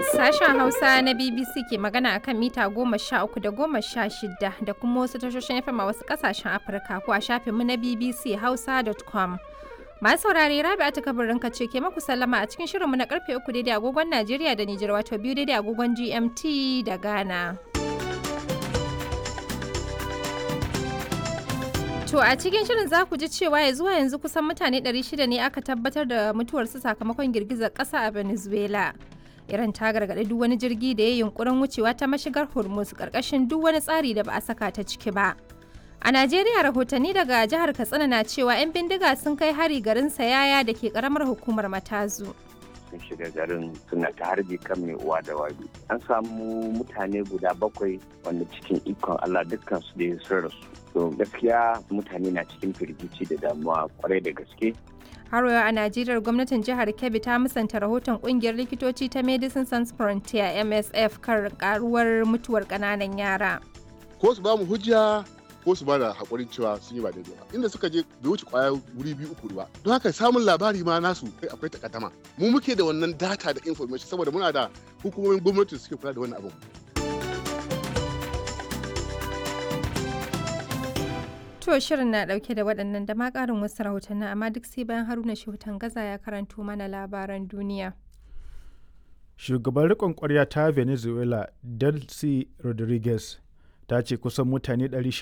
Sashen Hausa na BBC ke magana akan mita goma sha uku da goma sha shida da kuma wasu tashoshin FM a wasu kasashen Afirka ko a shafinmu na BBC Hausa.com. Masu saurare Rabi'a ta kabarin ce ke maku sallama a cikin shirinmu na karfe uku daidai agogon Najeriya da Nijar wato biyu daidai agogon GMT da Ghana. To a cikin shirin za ku ji cewa ya zuwa yanzu kusan mutane 600 ne aka tabbatar da mutuwarsu sakamakon girgizar ƙasa a Venezuela. Iran ta gargaɗi duk wani jirgi da ya yunkurin wucewa ta mashigar Hormuz ƙarƙashin duk wani tsari da ba a saka ta ciki ba. A Najeriya rahotanni daga jihar Katsina na cewa 'yan bindiga sun kai hari garin Sayaya da ke ƙaramar hukumar Matazu. sun shiga garin suna ta harbi kan mai uwa da wabi an samu mutane guda bakwai wanda cikin ikon allah dukkan su da sun rasu to gaskiya mutane na cikin firgici da damuwa kwarai da gaske har yau a najeriya gwamnatin jihar kebbi ta musanta rahoton kungiyar likitoci ta medicine sans frontier msf kan karuwar mutuwar kananan yara ko su ba mu hujja ko su bada hakurin cewa sun yi ba daidai ba inda suka je bai wuce kwaya wuri biyu uku ba don haka samun labari ma nasu kai akwai takaddama mu muke da wannan data da information saboda muna da hukumomin gwamnati suke kula da wannan abin To shirin na dauke da waɗannan da ma ƙarin wasu rahotanni amma duk sai bayan Haruna Shehutan Gaza ya karanto mana labaran duniya. Shugaban riƙon ƙwarya ta Venezuela, Delcy Rodriguez, ta ce kusan mutane